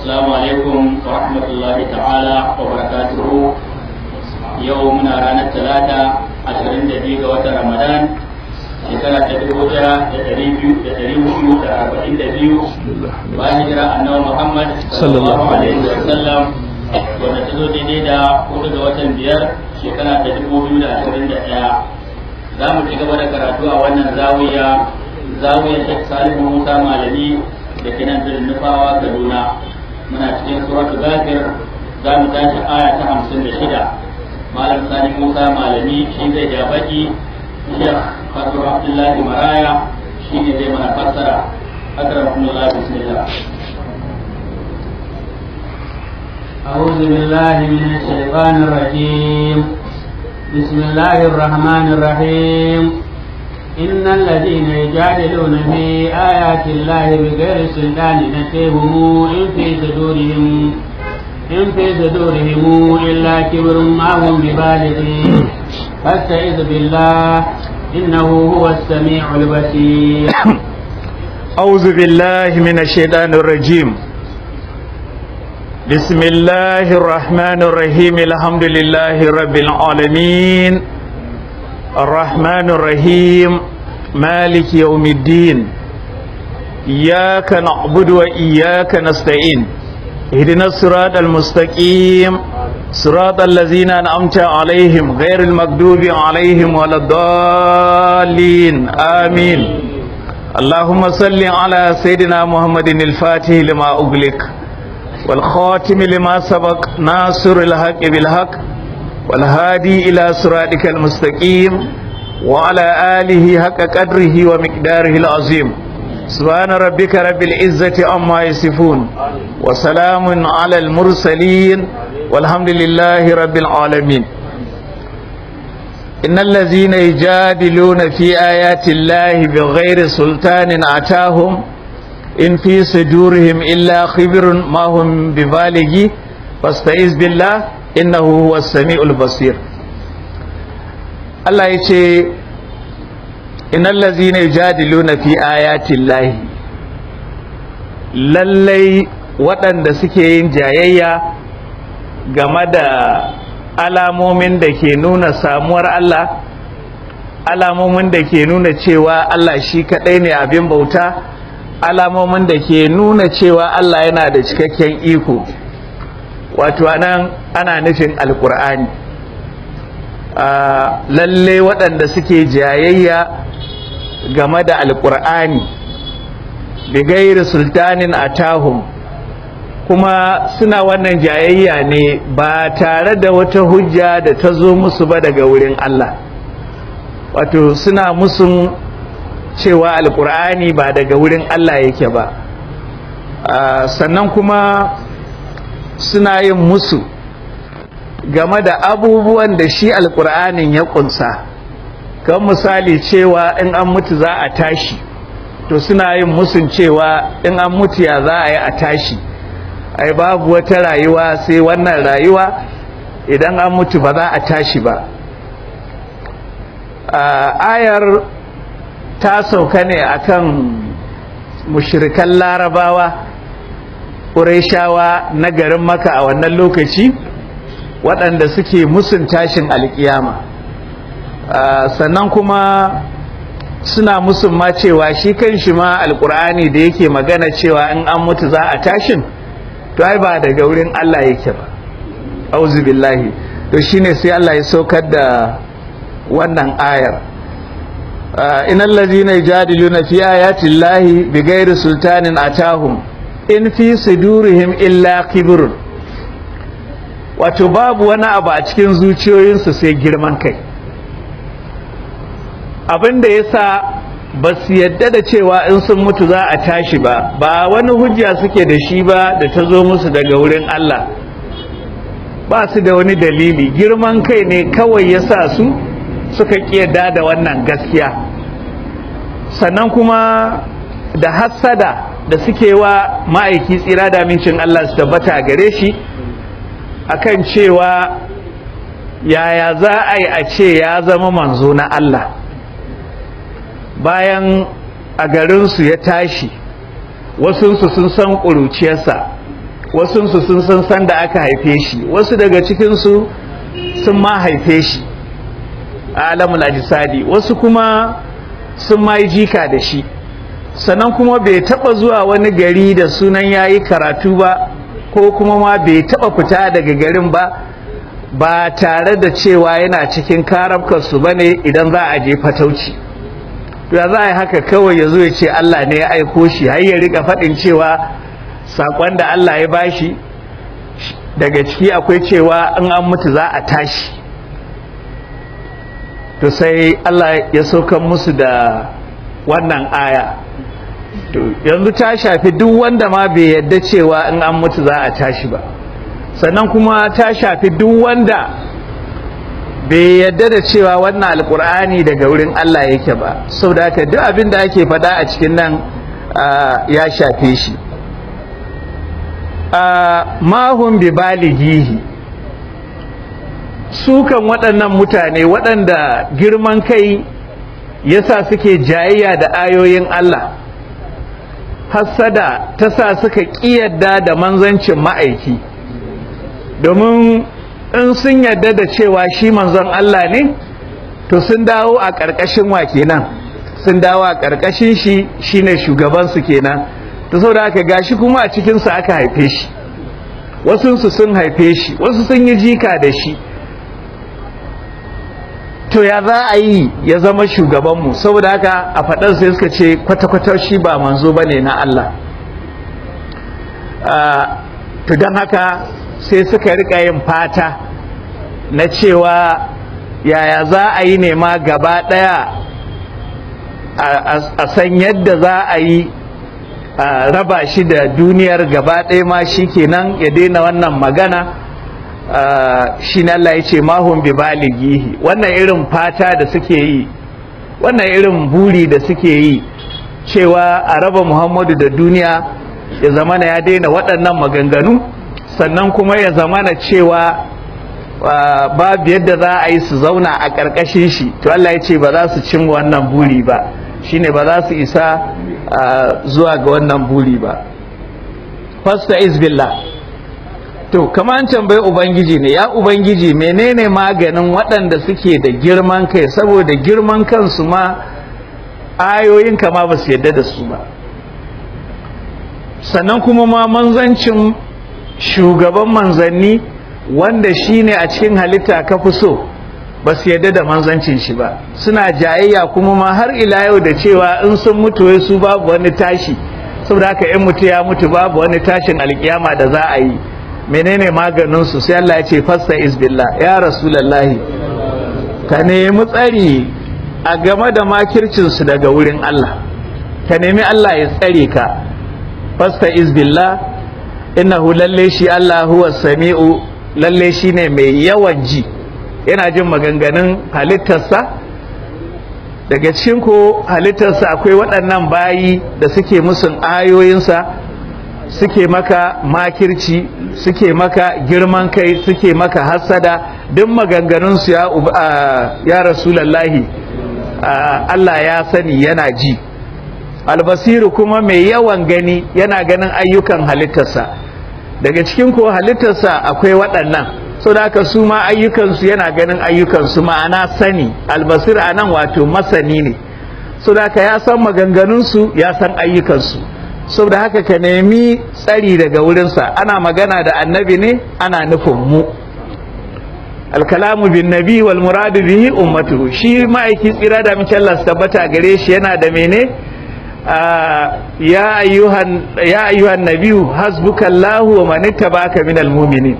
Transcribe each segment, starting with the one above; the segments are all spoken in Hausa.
السلام عليكم ورحمة الله تعالى وبركاته يومنا رانا الثلاثة عشرين دقيقة وتر رمضان shekara ta dubu ɗaya da ɗari biyu da ɗari hudu da arba'in da biyu bayan hijira annabi Muhammad sallallahu alaihi wa sallam wanda ta zo daidai da hudu ga watan biyar shekara ta dubu biyu da ashirin da ɗaya za mu ci gaba da karatu a wannan zawiya zawiyar Sheikh Salihu Musa Malami da ke nan birnin Nufawa Kaduna muna cikin suratul Ghafir za mu tashi aya ta hamsin da shida Malam Sani Musa Malami shi zai ja baki Sheikh Fatur Abdullahi Maraya shi ne zai mana fassara akramakumullah bismillah أعوذ بالله من الشيطان الرجيم بسم الله الرحمن الرحيم إن الذين يجادلون في آيات الله بغير سلطان نتيهم إن في صدورهم إن في صدورهم إلا كبر ما هم ببالغين فاستعذ بالله إنه هو السميع البصير أعوذ بالله من الشيطان الرجيم بسم الله الرحمن الرحيم الحمد لله رب العالمين الرحمن الرحيم مالك يوم الدين إياك نعبد وإياك نستعين اهدنا الصراط المستقيم صراط الذين أنعمت عليهم غير المغضوب عليهم ولا الضالين آمين اللهم صل على سيدنا محمد الفاتح لما أغلق والخاتم لما سبق ناصر الحق بالحق والهادي إلى صراطك المستقيم وعلى آله حق قدره ومقداره العظيم سبحان ربك رب العزة عما يصفون وسلام على المرسلين والحمد لله رب العالمين إن الذين يجادلون في آيات الله بغير سلطان أتاهم إن في صدورهم إلا خبر ما هم ببالغي فاستعذ بالله إنه هو السميع البصير الله يقول إن الذين يجادلون في آيات الله lallai waɗanda suke yin jayayya game da alamomin da ke nuna samuwar Allah alamomin da ke nuna cewa Allah shi kaɗai ne abin bauta alamomin da ke nuna cewa Allah yana da cikakken iko wato anan ana nufin alkur'ani lalle waɗanda suke jayayya game da alkur'ani bigairi sultanin atahum kuma suna wannan jayayya ne ba tare da wata hujja da ta zo musu ba daga wurin Allah wato suna musun cewa alkur'ani ba daga wurin Allah yake ba sannan kuma suna yin musu game da abubuwan da shi alkur'anin ya kunsa kan misali cewa in an mutu za a tashi to suna yin musun cewa in an mutu ya za a yi a tashi ai babu wata rayuwa sai wannan rayuwa idan an mutu ba za a tashi ba ayar ta sauka ne akan mushirikan larabawa ƙureshawa na garin maka a wannan lokaci waɗanda suke musun tashin alƙiyama sannan kuma suna musun ma cewa shi kan shi ma alƙur'ani da yake magana cewa in an mutu za a tashin to ai ba daga wurin Allah yake ba auzu billahi to shine sai Allah ya saukar da wannan ayar innal ladzina yujadiluna fi ayati llahi bighairi sultanin atahum in fi sudurihim illa kibrun wato babu wani abu a cikin zuciyoyinsu sai girman kai abinda yasa ba su yadda da cewa in sun mutu za a tashi ba ba wani hujja suke da shi ba da ta zo musu daga wurin Allah ba su da wani dalili girman kai ne kawai ya sa su suka ƙiyada da wannan gaskiya sannan kuma da hassada da suke wa ma'aiki tsira da mincin Allah su tabbata gare shi akan cewa yaya za a yi a ce ya zama manzo na Allah bayan a garinsu ya tashi wasunsu sun san ƙuruciyarsa wasunsu sun san san da aka haife shi wasu daga cikinsu sun ma haife shi a alamul ajisadi wasu kuma sun ma yi jika da shi sannan kuma bai taba zuwa wani gari da sunan yayi karatu ba ko kuma ma bai taba fita daga garin ba ba tare da cewa yana cikin karabkarsu ba ne idan za a je fatauci ya za a yi haka kawai ya zo ya ce Allah ne ya aiko shi har ya rika faɗin cewa saƙon da Allah ya bashi daga ciki akwai cewa in an mutu za a tashi to sai Allah ya saukan musu da wannan aya to yanzu ta shafi duk wanda ma bai yadda cewa in an mutu za a tashi ba sannan kuma ta shafi duk wanda bai yadda da cewa wannan alkur'ani daga wurin Allah yake ba saboda haka duk abin da ake faɗa a cikin nan ya shafe shi mahun bi balighihi sukan waɗannan mutane waɗanda girman kai yasa suke jayayya da ayoyin Allah hassada ta sa suka ƙiyarda da manzancin ma'aiki domin in sun yarda da cewa shi manzon Allah ne to sun dawo a ƙarƙashin wa kenan sun dawo a ƙarƙashin shi shine shugabansu kenan to saboda haka gashi kuma a cikinsu aka haife shi wasunsu sun haife shi wasu sun yi jika da shi to ya za a yi ya zama shugabanmu saboda haka a faɗar sai suka ce kwata-kwata shi ba manzo ba ne na Allah to don haka sai suka rika yin fata na cewa yaya za a yi nema gaba ɗaya a san yadda za a yi a raba shi da duniyar gaba ɗaya ma shi kenan ya daina wannan magana shi ne Allah ya ce mahun bi balighihi wannan irin fata da suke yi wannan irin buri da suke yi cewa a raba Muhammadu da duniya ya zamana ya daina waɗannan maganganu sannan kuma ya zamana cewa babu yadda za a yi su zauna a ƙarƙashin shi to Allah ya ce ba za su cin wannan buri ba shine ba za su isa zuwa ga wannan buri ba fasta izbillah to kama an tambayi ubangiji ne ya ubangiji menene maganin waɗanda suke da girman kai saboda girman kansu ma ayoyin kama ba su yadda da su ba sannan kuma ma manzancin shugaban manzanni wanda shine a cikin halitta ka fi so ba su yadda da manzancin shi ba suna jayayya kuma ma har ila yau da cewa in sun mutu wai su babu wani tashi saboda haka in mutu ya mutu babu wani tashin alkiyama da za a yi menene maganin su sai Allah ya ce fasta isbillah ya rasulullahi ka nemi tsari a game da makircin su daga wurin Allah ka nemi Allah ya tsare ka fasta isbillah innahu lalle shi Allah huwa sami'u lalle shine mai yawan ji yana jin maganganun halittarsa daga cikin ko halittarsa akwai waɗannan bayi da suke musun ayoyinsa suke maka makirci suke maka girman kai suke maka hassada duk maganganunsu ya, ya rasulallahi Allah ya sani yana ji albasiru kuma mai yawan gani yana ganin ayyukan halittarsa daga cikin ko halittarsa akwai waɗannan so da haka su ma ayyukansu yana ganin ayyukansu ma'ana sani albasir a nan wato masani ne so da haka ya san maganganunsu ya san ayyukansu so da haka ka nemi tsari daga wurinsa ana magana da annabi ne ana nufin mu alkalamu bin nabi wal muradu bihi ummatuhu shi ma'aiki tsira da mace Allah su tabbata gare shi yana da mene ya ayyuhan ya ayyuhan nabiyyu hasbukallahu wa man ittaba'aka minal mu'minin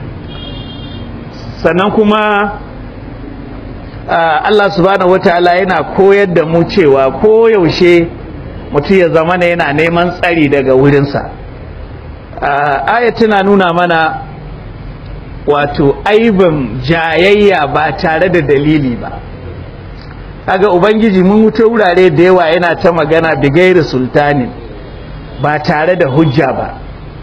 sannan kuma Allah subhanahu wataala yana koyar da mu cewa koyaushe mutum ya zama ne yana neman tsari daga wurinsa aya tana nuna mana wato aibin jayayya ba tare da dalili ba kaga ubangiji mun wuce wurare da yawa yana ta magana bigairi sultanin ba tare da hujja ba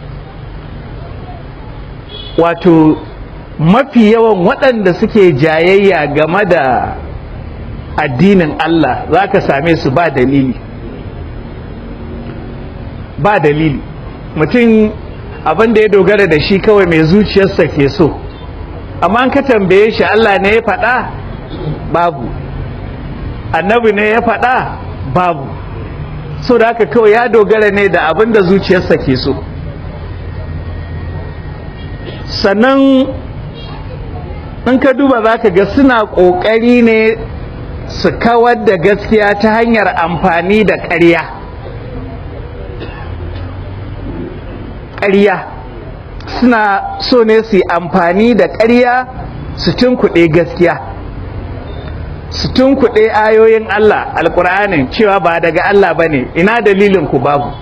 wato mafi yawan waɗanda suke jayayya game da addinin Allah za ka same su ba dalili ba dalili mutum abin da ya dogara da shi kawai mai zuciyarsa ke so amma an ka tambaye shi Allah ne ya faɗa babu annabi ne ya faɗa babu so da haka kawai ya dogara ne da abin da zuciyarsa ke so sannan in ka duba za ka ga suna ƙoƙari ne su kawar da gaskiya ta hanyar amfani da ƙarya ƙarya suna so ne su yi amfani da ƙarya su tunkuɗe gaskiya su tunkuɗe ayoyin Allah alƙur'anin cewa ba daga Allah ba ne ina dalilin ku babu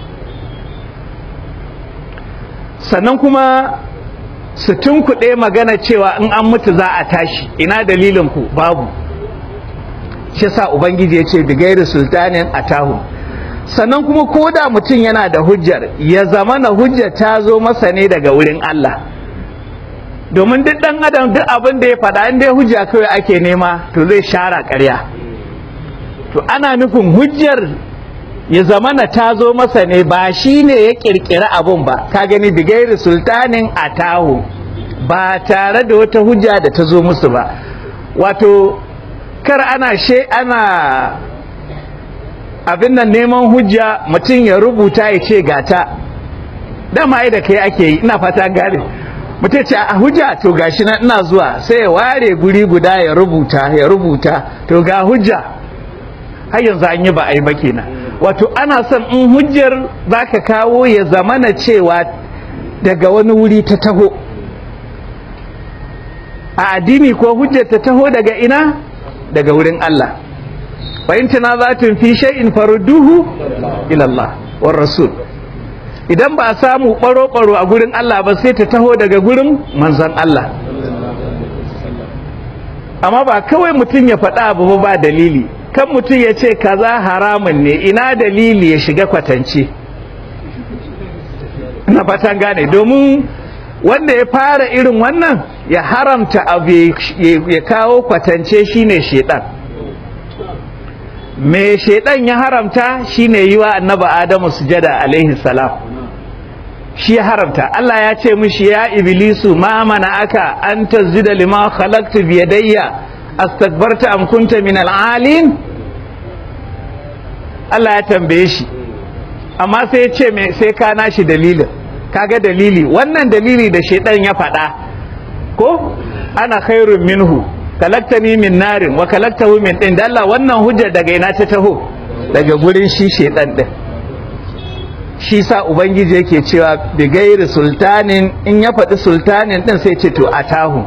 sannan kuma su tunkuɗe magana cewa in an mutu za a tashi ina dalilin ku babu shi sa ubangiji ya ce bigairu sultanin atahu sannan kuma ko da mutum yana da hujjar ya zama na hujjar ta zo masa ne daga wurin Allah domin duk ɗan adam duk abin da ya faɗa in dai hujja kawai ake nema to zai shara ƙarya to ana nufin hujjar ya zama na ta zo masa ne ba shi ne ya ƙirƙiri abun ba ka gani bigairu sultanin atahu ba tare da wata hujja da ta zo musu ba wato kar ana she ana abin nan neman hujja mutum ya rubuta ya ce gata dama ai da kai ake yi ina fata gane mutum ce a hujja to gashi nan ina zuwa sai ya ware guri guda ya rubuta ya rubuta to ga hujja har yanzu an yi ba a yi ba kenan wato ana son in hujjar zaka kawo ya zamana cewa daga wani wuri ta taho a addini ko hujjar ta taho daga ina daga wurin Allah wa in tanazatun fi shay'in farudduhu ila Allah war rasul idan ba a samu baro baro a gurin Allah ba sai ta taho daga gurin manzon Allah amma ba kawai mutum ya faɗa abu ba dalili kan mutum ya ce kaza haramun ne ina dalili ya shiga kwatance na fatan gane domin wanda ya fara irin wannan ya haramta abu ya kawo kwatance shine shedan me shedan ya haramta shine yi wa annaba adamu sujada alaihi salam shi ya haramta Allah ya ce mishi ya iblisu ma mana aka an tazida lima khalaqtu bi yadayya astakbarta am kunta min al'alin Allah ya tambaye shi amma sai ya ce me sai ka nashi dalilin kaga dalili wannan dalili da shedan ya faɗa ko ana khairun minhu kalaktani min narin wa kalaktahu min din da Allah wannan hujja daga ina ta taho daga gurin shi shedan din shi sa ubangiji yake cewa bi gairi sultanin in ya faɗi sultanin din sai ce to atahu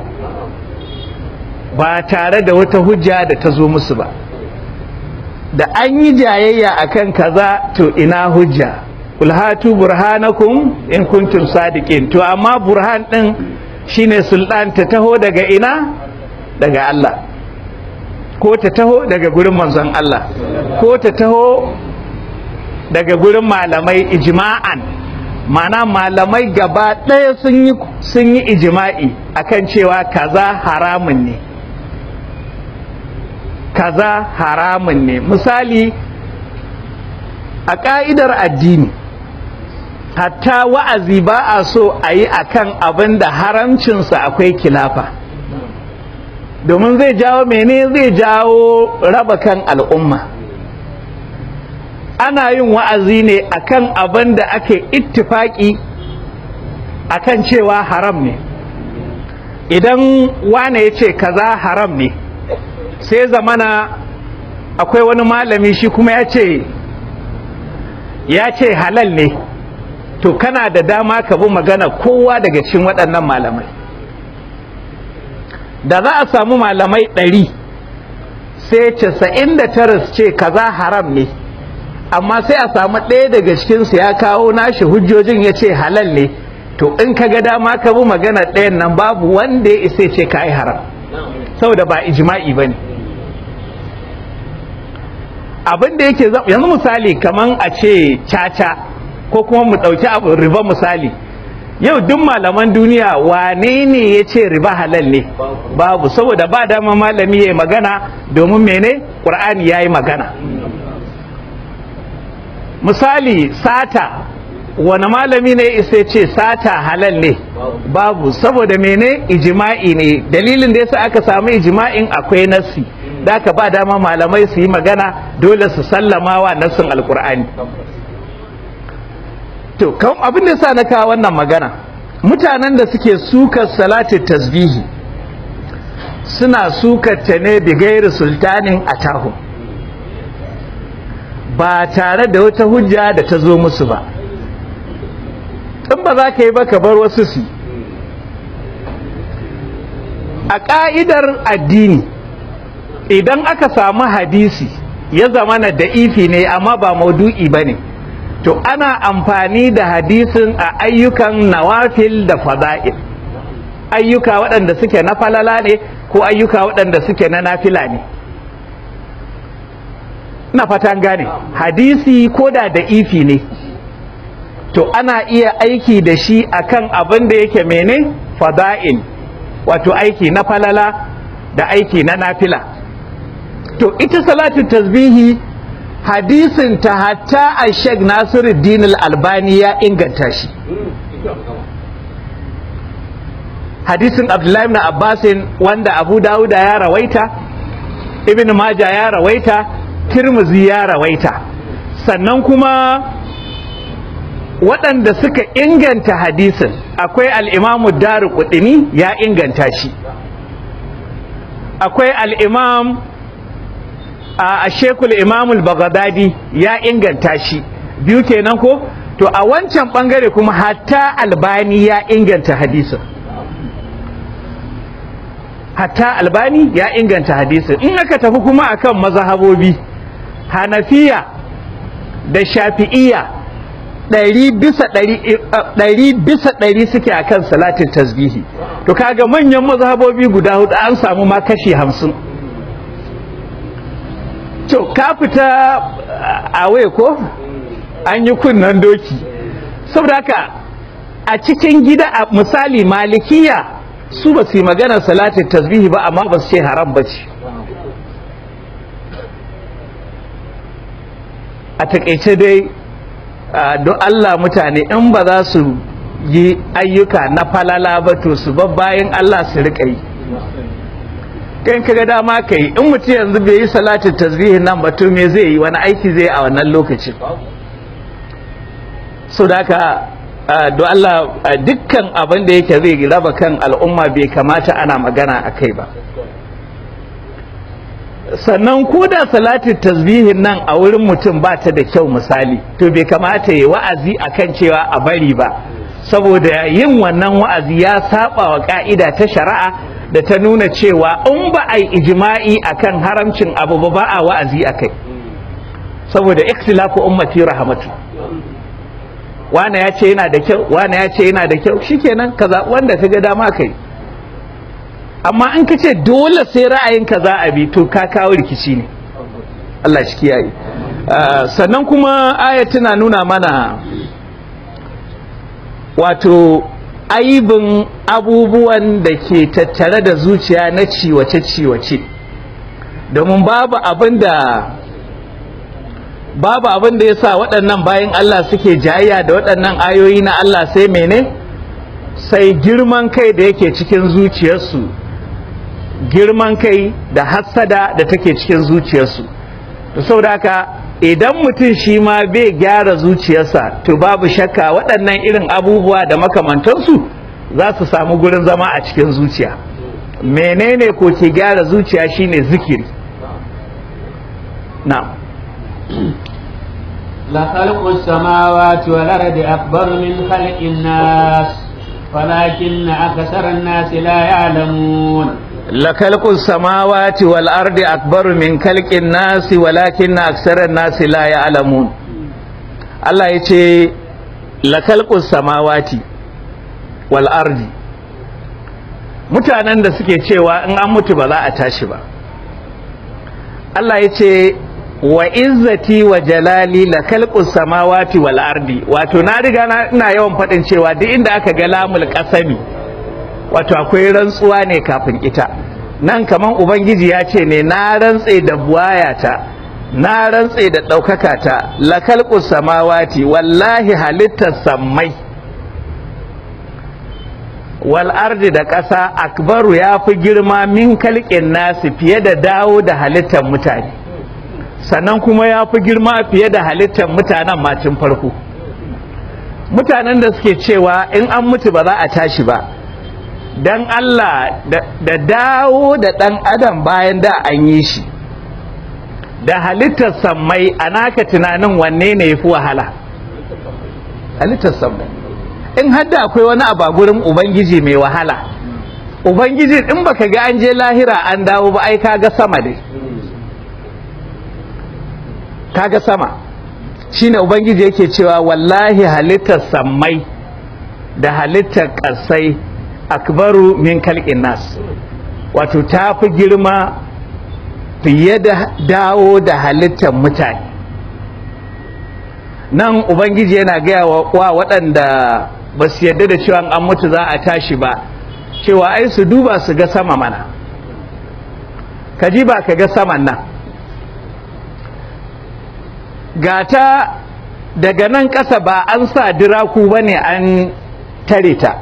ba tare da wata hujja da ta zo musu ba da an yi jayayya akan kaza to ina hujja ulhatu burhanakum in kuntum sadiqin to amma burhan din shine sultan ta taho daga ina daga Allah ko ta taho daga gurin manzon Allah ko ta taho daga gurin malamai ijma'an mana malamai gaba ɗaya sun yi sun yi ijma'i akan cewa kaza haramun ne kaza haramun ne misali a ƙa'idar addini hatta wa'azi ba a so a yi a kan abin da haramcinsa akwai kilafa domin zai jawo mene zai jawo raba kan al'umma ana yin wa'azi ne a kan abin da ake ittifaki a kan cewa haram ne idan wane ya ce kaza haram ne sai zamana akwai wani malami shi kuma ya ce ya ce halal ne to kana da dama ka bi magana kowa daga cikin waɗannan malamai da za a samu malamai ɗari sai casa'in da tara su ce kaza haram ne amma sai a samu ɗaya daga cikinsu ya kawo nashi hujjojin ya ce halal ne to in ka ga dama ka bi magana ɗayan nan babu wanda ya isa ce ka yi haram saboda ba ijma'i ba ne abin da yake yanzu misali kaman a ce caca ko kuma mu ɗauki abu riba misali yau duk malaman duniya wane ne ya ce riba halal ne babu saboda ba dama malami ya magana domin mene ƙur'ani ya yi magana misali sata wani malami ne isa ce sata halal ne babu saboda mene ijima'i ne dalilin da yasa aka samu ijima'in akwai nassi da aka ba dama malamai su yi magana dole su sallama wa nassin alkur'ani to kan abin da sa na kawo wannan magana mutanen da suke sukar salati tasbihi suna sukar ta ne da gairi sultanin atahu ba tare da wata hujja da ta zo musu ba in ba za ka yi ba ka bar wasu su a ƙa'idar addini idan aka samu hadisi ya zama na da'ifi ne amma ba maudu'i ba ne to ana amfani da hadisin a ayyukan nawafil da fada'il ayyuka waɗanda suke na falala ne ko ayyuka waɗanda suke na nafila ne na fatan gane hadisi ko da da'ifi ne to ana iya aiki da shi akan abin da yake mene fada'il wato aiki na falala da aiki na nafila to ita salatu tasbihi hadisin ta hatta a sheikh nasiruddin al-albani ya inganta shi hadisin abdullahi ibn abbasin wanda abu dawuda ya rawaita ibn maja ya rawaita tirmizi ya rawaita sannan kuma waɗanda suka inganta hadisin akwai al'imamu daru kudini ya inganta shi akwai al'imam a shekul imamul bagadadi ya inganta shi biyu kenan ko to a wancan ɓangare kuma hatta albani ya inganta hadisin hatta albani ya inganta hadisin in aka tafi kuma akan mazhabobi hanafiya da shafi'iya ɗari bisa ɗari bisa ɗari suke akan salatin tasbihi to kaga manyan mazhabobi guda hudu an samu ma kashi hamsin to ka fita a ko an yi kunnan doki saboda haka a cikin gida a misali malikiya su ba su yi maganar salatin tasbihi ba amma ba su ce haram ba ce a takaice dai don Allah mutane in ba za su yi ayyuka na falala ba to su ba bayan Allah su riƙa yi kan kaga dama ka yi in mutum yanzu bai yi salatin tasbihin nan ba to me zai yi wani aiki zai a wannan lokacin so da haka don Allah dukkan abin da yake zai raba kan al'umma bai kamata ana magana a kai ba sannan ko da salatin tasbihin nan a wurin mutum ba ta da kyau misali to bai kamata ya wa'azi akan cewa a bari ba saboda yin wannan wa'azi ya saba wa ka'ida ta shari'a da ta nuna cewa in ba a yi ijma'i akan haramcin abu ba ba a wa'azi akai saboda ikhtilafu ummati rahmatu wane ya ce yana da kyau wane ya ce yana da kyau shikenan kaza wanda ka ga dama kai amma in ka ce dole sai ra'ayinka za a bi to ka kawo rikici ne Allah shi kiyaye sannan kuma aya tana nuna mana wato aibin abubuwan da ke tattare da zuciya na ciwace-ciwace domin babu abin da babu abin da ya sa waɗannan bayan Allah suke jayayya da waɗannan ayoyi na Allah sai mene sai girman kai da yake cikin zuciyarsu girman kai da hassada da take cikin zuciyarsu to saboda haka idan mutum shi ma bai gyara zuciyarsa to babu shakka waɗannan irin abubuwa da makamantansu za su samu gurin zama a cikin zuciya menene ko ke gyara zuciya shine zikiri na'am لخلق السماوات والأرض أكبر من خلق الناس ولكن أكثر الناس لا يعلمون لخلق السماوات والأرض أكبر من خلق الناس ولكن أكثر الناس لا يعلمون الله يتي لخلق السماوات والأرض mutanen da suke cewa in an mutu ba za a tashi ba Allah ya ce wa izzati wa jalali la khalqus samawati wal ardi wato na riga na ina yawan faɗin cewa duk inda aka ga lamul qasami wato akwai rantsuwa ne kafin ita nan kaman ubangiji ya ce ne na rantse da buwayata na rantse da ɗaukaka ta lakalƙus samawati wallahi halittar sammai wal ardi da ƙasa akbaru ya fi girma min kalƙin nasu fiye da dawo da halittar mutane sannan kuma ya fi girma fiye da halittar mutanen macin farko mutanen da suke cewa in an mutu ba za a tashi ba don Allah da dawo da ɗan adam bayan da an yi shi da halittar sammai a naka tunanin wanne ne ya fi wahala halittar sammai in hadda akwai wani abu a gurin ubangiji mai wahala ubangiji in baka ga an je lahira an dawo ba ai kaga sama dai kaga sama shine ubangiji yake cewa wallahi halittar sammai da halittar ƙasai akbaru min kalƙin nas wato ta fi girma fiye da dawo da halittar mutane nan ubangiji yana gaya wa waɗanda ba su yadda da cewa an mutu za a tashi ba cewa ai su duba su ga sama mana ka ji ba ka ga saman nan gata daga nan ƙasa ba an sa diraku ba ne an tare ta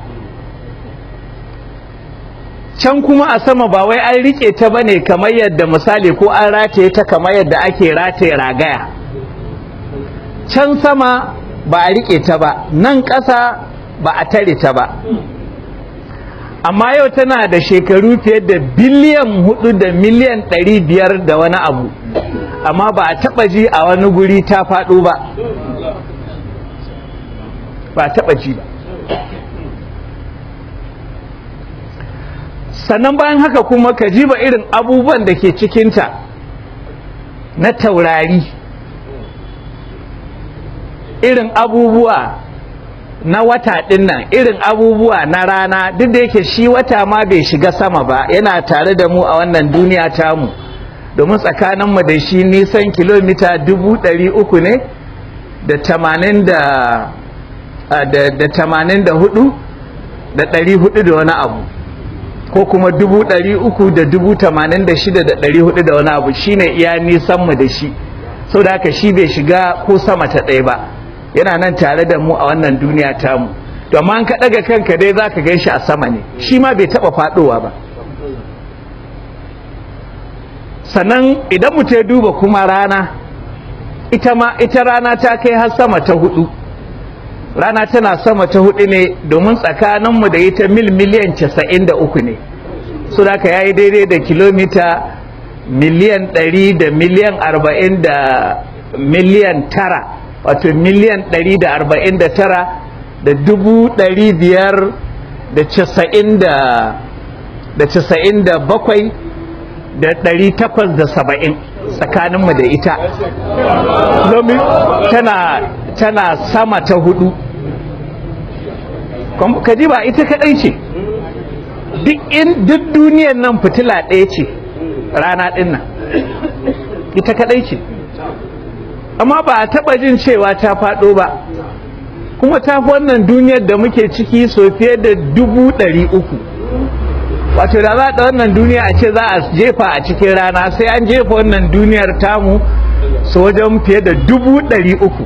can kuma a sama ba wai an rike ta ba ne kamar yadda misali ko an rataye ta kamar yadda ake rataye ragaya can sama ba a rike ta ba nan ƙasa ba a tare ta ba amma yau tana da shekaru fiye da biliyan hudu da miliyan ɗari biyar da wani abu amma ba a taɓa ji a wani guri ta faɗo ba ba a taɓa ji ba sannan bayan haka kuma ka ji ba irin abubuwan da ke cikinta na taurari irin abubuwa na wata ɗin nan irin abubuwa na rana duk da yake shi wata ma bai shiga sama ba yana tare da mu a wannan duniya tamu domin tsakaninmu da shi nisan kilomita dubu ɗari uku ne da tamanin da da tamanin da hudu da ɗari hudu da wani abu ko kuma dubu ɗari uku da dubu tamanin da shida da ɗari hudu da wani abu shine iya nisanmu da shi sau da haka shi bai shiga ko sama ta ɗaya ba yana nan tare da mu a wannan duniya tamu to amma an ka ɗaga kanka dai za ka shi a sama ne shi ma bai taɓa faɗowa ba sannan idan mu ya duba kuma rana ita ma ita rana ta kai har sama ta hudu rana tana sama ta hudu ne domin tsakaninmu da ita mil miliyan casa'in da uku ne su da ka yayi daidai da kilomita miliyan ɗari da miliyan arba'in da miliyan tara wato miliyan ɗari da arba'in da tara da dubu ɗari biyar da casa'in da da casa'in da bakwai da ɗari takwas da saba'in tsakaninmu da ita domin tana tana sama ta hudu kaji ba ita kadai ce duk in duk duniyar nan fitila ɗaya ce rana ɗin nan ita kadai ce amma ba a taɓa jin cewa ta faɗo ba kuma ta fi wannan duniyar da muke ciki so fiye da dubu ɗari uku wato da za a wannan duniya a ce za a jefa a cikin rana sai an jefa wannan duniyar tamu su wajen fiye da dubu ɗari uku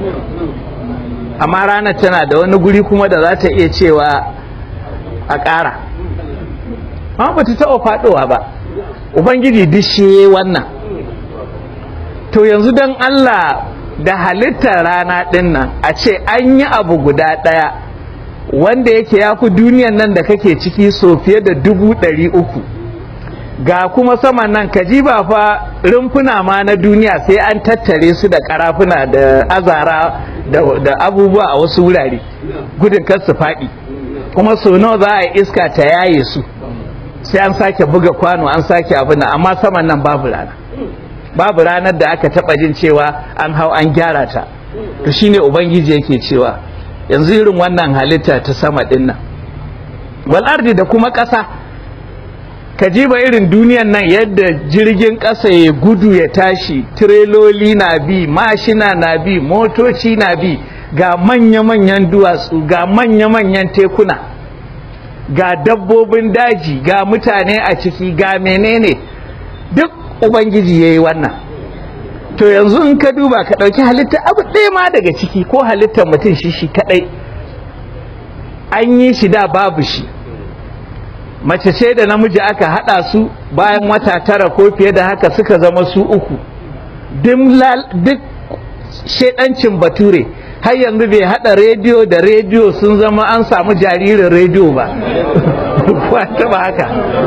amma ranar tana da wani guri kuma da za ta iya cewa a ƙara amma ba ta taɓa faɗowa ba ubangiji dishe wannan to yanzu don allah da halittar rana ɗin nan a ce an yi abu guda ɗaya wanda yake ya fi duniyan nan da kake ciki so fiye da dubu ɗari uku ga kuma saman nan kaji ba fa rumfuna ma na duniya sai an tattare su da karafuna da azara da abubuwa a wasu wurare gudun kar su faɗi kuma so nawa za a iska ta yaye su sai an sake buga kwano an sake abin amma saman nan babu rana babu ranar da aka taɓa jin cewa an hau an gyara ta to shine ubangiji yake cewa yanzu irin wannan halitta ta sama ɗin nan wal ardi da kuma ƙasa ka jiba irin duniyan nan yadda jirgin ƙasa ya gudu ya tashi tireloli na bi mashina na bi motoci na bi ga manya-manyan duwatsu ga manya-manyan tekuna ga dabbobin daji ga mutane a ciki ga menene duk ubangiji ya yi wannan to yanzu in ka duba ka ɗauki halitta abu ɗaya ma daga ciki ko halittar mutum shi shi kaɗai an yi shi da babu shi mace ce da namiji aka haɗa su bayan wata tara ko fiye da haka suka zama su uku duk shedancin bature har yanzu bai haɗa rediyo da rediyo sun zama an samu jaririn rediyo ba kuwa taba haka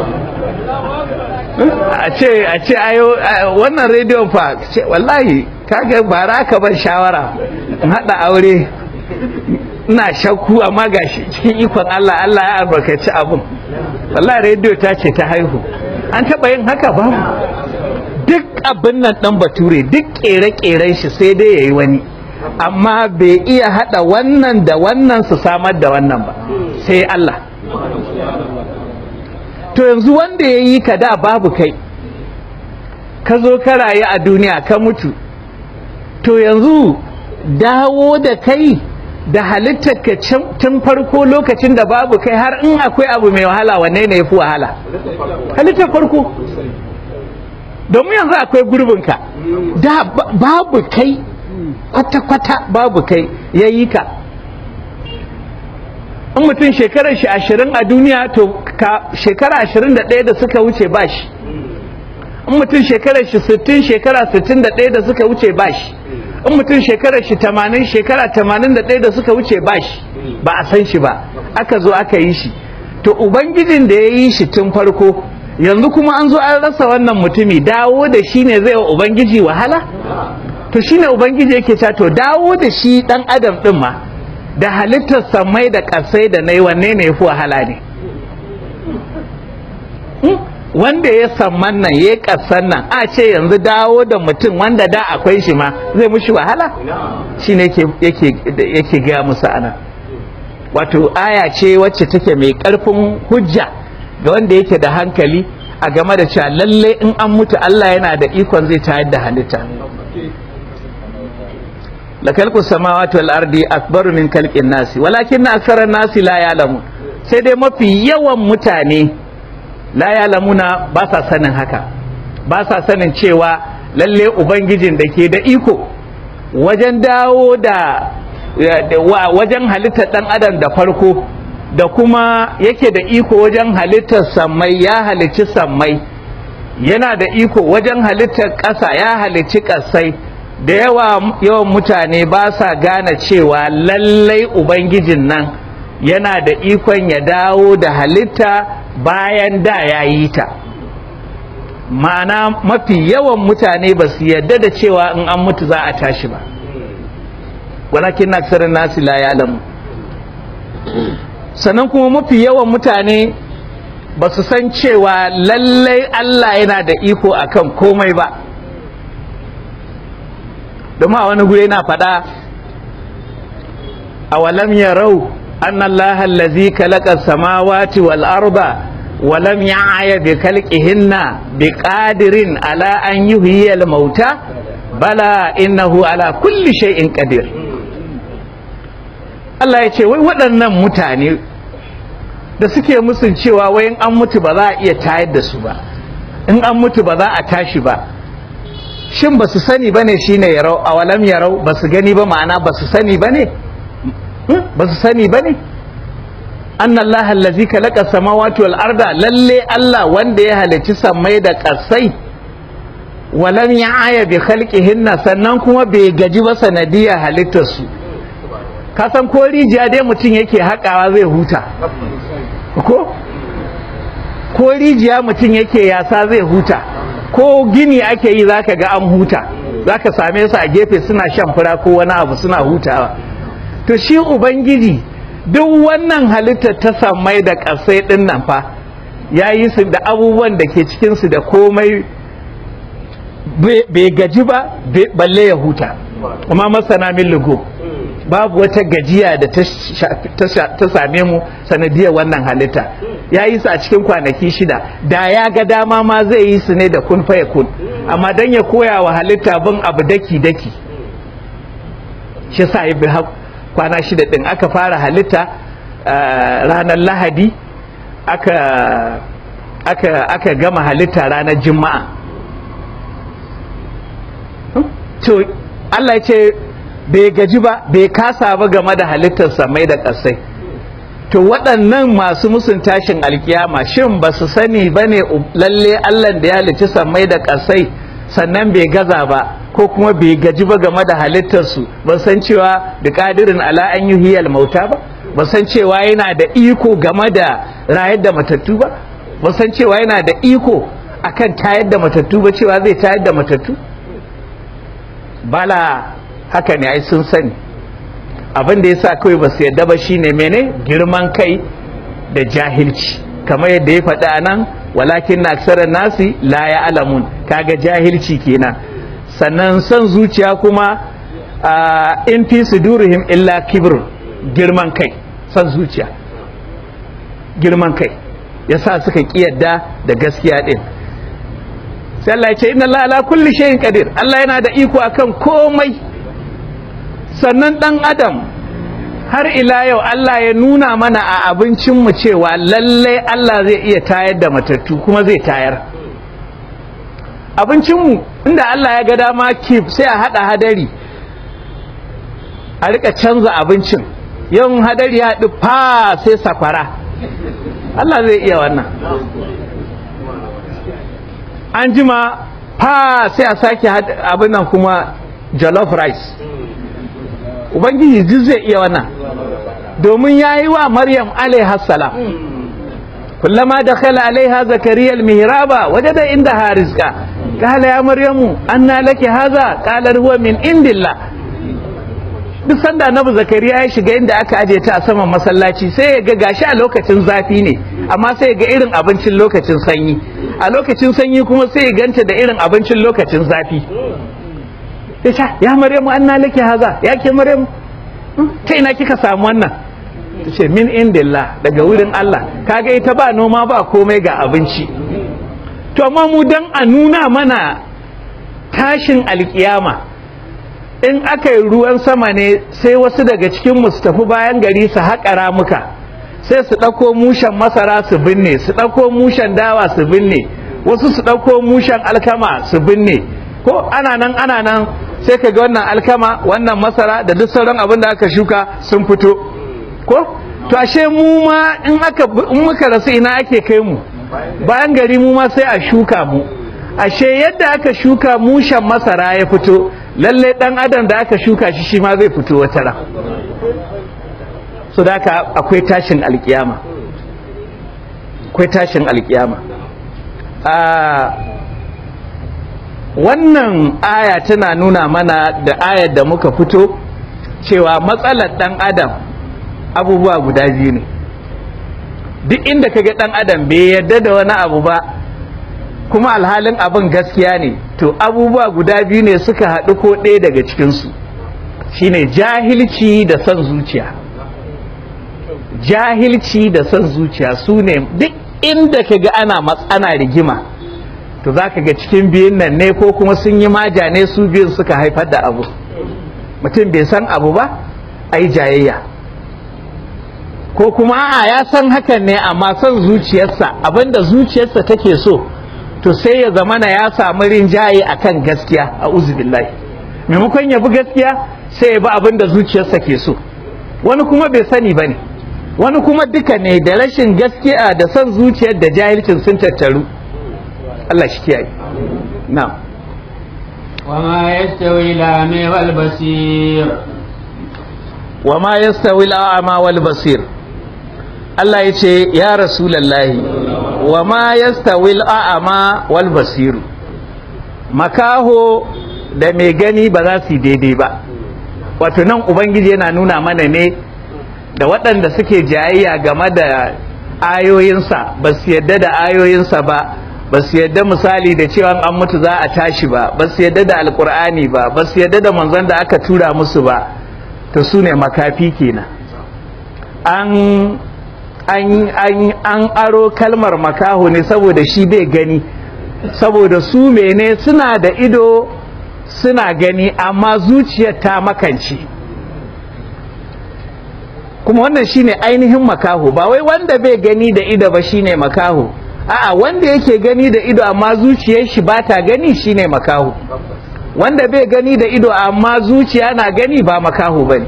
a ce a ce ayo wannan rediyon fa ce wallahi kaga bara ka ban shawara in haɗa aure ina shakku amma gashi cikin ikon Allah Allah ya albarkaci abun wallahi rediyo ta ce ta haihu an taɓa yin haka ba duk abin nan ɗan bature duk ƙere-ƙeren shi sai dai ya yi wani amma bai iya haɗa wannan da wannan su samar da wannan ba sai Allah to yanzu wanda ya yi ka da babu kai ka zo ka rayu a duniya ka mutu to yanzu dawo da kai da halittar ka tun farko lokacin da babu kai har in akwai abu mai wahala wanne ne ya fi wahala halittar farko domin yanzu akwai gurbinka da babu kai kwata-kwata babu kai ya yi ka in mutum shekarar shi ashirin a duniya to ka shekara ashirin da ɗaya da suka wuce ba shi in mutum shekarar shi sittin shekara sittin da ɗaya da suka wuce ba shi in mutum shekarar shi tamanin shekara tamanin da ɗaya da suka wuce ba shi ba a san shi ba aka zo aka yi shi to ubangijin da ya yi shi tun farko yanzu kuma an zo an rasa wannan mutumi dawo da shi ne zai wa ubangiji wahala to shi ne ubangiji yake cewa to dawo da shi dan adam din ma da halittar samai da ƙasai da nai wanne ne fi wahala ne wanda ya samman nan ya ƙasan nan a ce yanzu dawo da mutum wanda da akwai shi ma zai mushi wahala shi ne yake gaya musu ana wato aya ce wacce take mai ƙarfin hujja ga wanda yake da hankali a game da cewa lalle in an mutu Allah yana da ikon zai tayar da halitta la khalqu samawati wal ardi akbaru min khalqin nasi walakin aktharan nasi la ya'lamun sai dai mafi yawan mutane la ya'lamuna ba sa sanin haka ba sa sanin cewa lalle ubangijin da ke da iko wajen dawo da wajen halittar dan adam da farko da kuma yake da iko wajen halittar sammai ya halicci sammai yana da iko wajen halittar ƙasa ya halicci ƙasai da yawa yawan mutane ba sa gane cewa lallai ubangijin nan yana da ikon ya dawo da halitta bayan da ya yi ta ma'ana mafi yawan mutane ba su yadda da cewa in an mutu za a tashi ba walakin na nasi la ya lamu sannan kuma mafi yawan mutane ba su san cewa lallai Allah yana da iko akan komai ba domin a wani guri na faɗa a walam ya rau an Allah allazi kalaka samawati wal arba walam ya aya bi kalqihinna bi qadirin ala an yuhyiya al mauta bala innahu ala kulli shay'in qadir Allah ya ce wai waɗannan mutane da suke musun cewa wai in an mutu ba za a iya tayar da su ba in an mutu ba za a tashi ba shin ba su sani ba ne shi ne yarau a walam yarau ba su gani ba ma'ana ba su sani ba ne ba su sani ba ne an Allah allazi kalaka samawati wal arda lalle Allah wanda ya halicci sammai da ƙasai walam ya aya bi khalqihinna sannan kuma bai gaji ba sanadiyar halittar su kasan ko rijiya dai mutum yake haƙawa zai huta ko ko rijiya mutum yake yasa zai huta ko gini ake yi zaka ga an huta zaka same su a gefe suna shan fura ko wani abu suna hutawa to shi ubangiji duk wannan halittar ta samai da ƙasai ɗin nan fa ya yi su da abubuwan da ke cikinsu da komai bai gaji ba balle ya huta kuma masana min lugu babu wata gajiya da ta same mu sanadiyar wannan halitta ya yi su a cikin kwanaki shida da ya ga dama ma zai yi su ne da kun faya kun amma don ya koya wa halitta bin abu daki-daki shi sa yi bi kwana shida din aka fara halitta ranar lahadi aka aka aka gama halitta ranar juma'a to Allah ya ce bai gaji ba bai kasa ba game da halittar samai da ƙasai to waɗannan masu musun tashin alkiyama shin ba su sani ba ne lalle Allah da ya halicci samai da ƙasai sannan bai gaza ba ko kuma bai gaji ba game da halittarsu ba san cewa da ƙadirin ala an yi hiyal mauta ba ba san cewa yana da iko game da rayar da matattu ba ba san cewa yana da iko akan tayar da matattu ba cewa zai tayar da matattu bala haka ne ai sun sani abin da yasa kawai ba su yadda ba shine mene girman kai da jahilci kamar yadda ya faɗi a nan walakin na aksarar nasi la ya alamun kaga jahilci kenan sannan son zuciya kuma in fi sudurihim illa kibr girman kai son zuciya girman kai yasa suka kiyarda da gaskiya din sai Allah ya ce inna Allah ala kulli shay'in qadir Allah yana da iko akan komai sannan dan adam har ila yau Allah ya nuna mana a abincin mu cewa lalle Allah zai iya tayar da matattu kuma zai tayar abincin mu inda Allah ya ga dama kif sai a hada hadari a rika canza abincin yawan hadari ya haɗu fa sai sakwara Allah zai iya wannan an jima fa sai a sake abin nan kuma jollof rice ubangiji duk zai iya wannan domin ya yi wa maryam alaihassalam kullama da khala alaiha zakariya almihraba wajada inda harizka qala ya maryamu anna laki hadha qala huwa min indillah duk sanda annabi zakariya ya shiga inda aka aje ta a saman masallaci sai ya ga gashi a lokacin zafi ne amma sai ya ga irin abincin lokacin sanyi a lokacin sanyi kuma sai ya ganta da irin abincin lokacin zafi ya ce ya maryamu anna laki haza ya ke maryamu ta ina kika samu wannan ta ce min indillah daga wurin Allah kaga ita ba noma ba komai ga abinci to amma mu dan a nuna mana tashin alkiyama in aka yi ruwan sama ne sai wasu daga cikin mu su tafi bayan gari su haƙa ramuka sai su ɗauko mushen masara su binne su ɗauko mushen dawa su binne wasu su ɗauko mushen alkama su binne ko ana nan ana nan sai ka ga wannan alkama wannan masara da duk sauran abin da aka shuka sun fito ko to ashe mu ma in aka in muka rasu ina ake kai mu bayan gari mu ma sai a shuka mu ashe yadda aka shuka mushen masara ya fito lalle dan adam da aka shuka shi shi ma zai fito wata ran so da haka akwai tashin alkiyama akwai tashin alkiyama a wannan aya tana nuna mana da ayar da muka fito cewa matsalar dan adam abubuwa guda biyu ne duk inda kaga dan adam bai yarda da wani abu ba kuma alhalin abin gaskiya ne to abubuwa guda biyu ne suka haɗu ko ɗaya daga cikinsu shine jahilci da son zuciya jahilci da son zuciya su ne duk inda ka ga ana matsana rigima to za ka ga cikin biyun nan ne ko kuma sun yi maja ne su biyun suka haifar da abu mutum bai san abu ba a yi jayayya ko kuma a ya san hakan ne amma son zuciyarsa abinda zuciyarsa take so to sai ya zamana ya samu rinjaye akan gaskiya a uzubillahi maimakon ya bi gaskiya sai ya bi abinda zuciyarsa ke so wani kuma bai sani ba ne wani kuma duka ne da rashin gaskiya da son zuciyar da jahilcin sun tattaru Allah shi kiyaye na'am وما يستوي الأعمى والبصير وما يستوي الأعمى والبصير Allah ya ce ya rasulallahi wa ma yastawi al'a'ama wal basiru makaho da mai gani ba za su yi daidai ba wato nan ubangiji yana nuna mana ne da waɗanda suke jayayya game da ayoyinsa ba su yadda da ayoyinsa ba ba su yadda misali da cewa an mutu za a tashi ba ba su yadda da alkur'ani ba ba su yadda da manzon da aka tura musu ba to su ne makafi kenan an an an an aro kalmar makaho ne saboda shi bai gani saboda su mene suna da ido suna gani amma zuciyar ta makance kuma wannan shine ainihin makaho ba wai wanda bai gani da ido ba shine makaho a'a wanda yake gani da ido amma zuciyar shi ba ta gani shine makaho wanda bai gani da ido amma zuciya na gani ba makaho bane